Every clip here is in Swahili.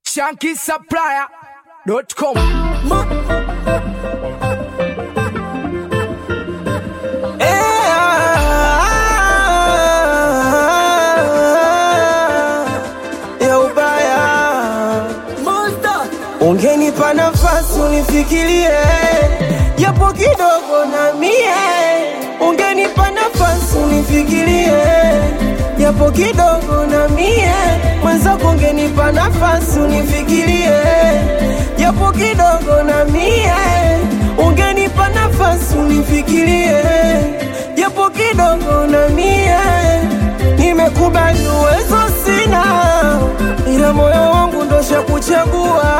shankisupplier.com ya ubaya. Ungenipa nafasi unifikirie japo kidogo na mie, ungenipa nafasi unifikirie japo kidogo na mie, mwenzako ungenipa nafasi unifikirie japo kidogo na mie, ungenipa nafasi unifikirie japo kidogo na mie, nimekubali uwezo sina, ila moyo wangu ndosha kuchagua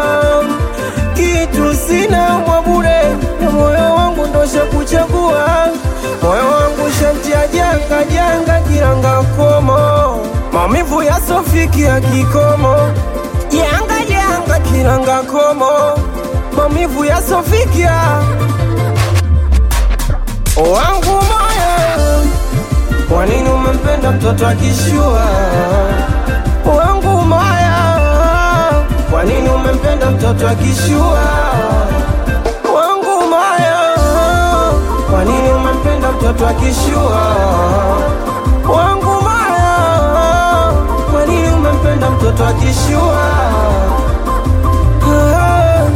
kitu sina mwabure, na moyo wangu ndosha kuchagua moyo wangu shamtia janga janga kiranga komo maumivu yasofikia kikomo janga janga kiranga komo maumivu yasofikia wangu moyo kwa nini umempenda mtoto akishua wangu moyo kwa nini umempenda mtoto akishua wangu moyo kwa nini umempenda mtoto akishua wangu moyo kwa nini umempenda mtoto akishua Ah.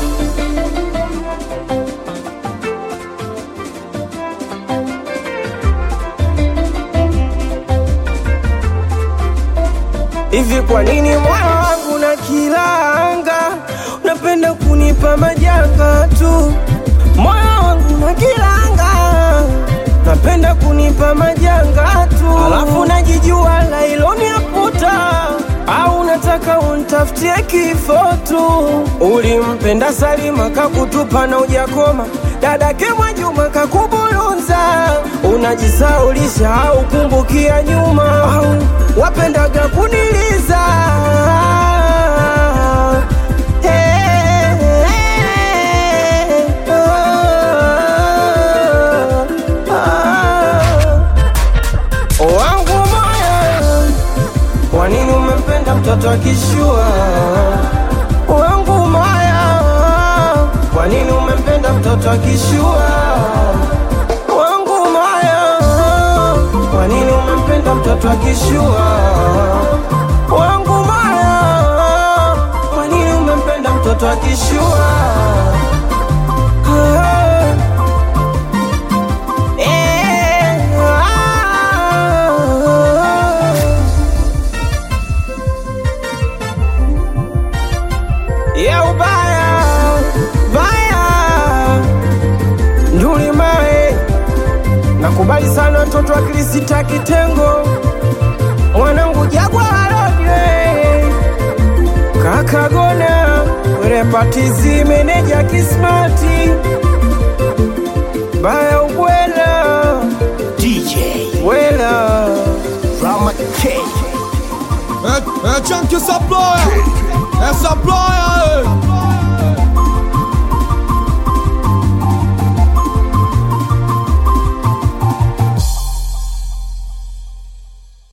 Hivi kwa nini moyo wangu na kilanga unapenda kunipa majanga tu? Moyo wangu na kilanga unapenda kunipa majanga tu, alafu najijua lailoni aputa au unataka untafutie kifo tu? Ulimpenda Salima kakutupa na ujakoma, dadake Mwajuma kakubulunza, unajisaulisha au kumbukia nyuma au wapendaga kuniliza Hey, hey, ah, ah. wangu moyo kwa nini umempenda mtoto akishua wangu moyo kwa nini umempenda mtoto akishua wangu moyo kwa nini umempenda mtoto akishua wangu moyo kwa nini umempenda mtoto akishua Ah. Eh, ah. ya ubaya baya nduli mae nakubali sana watoto wa Krisita kitengo mwanangu jagwa alodwe kakagona werepatizi meneja kismati baya ubwela DJ wela Rama K É, é Chunky Supplier, essa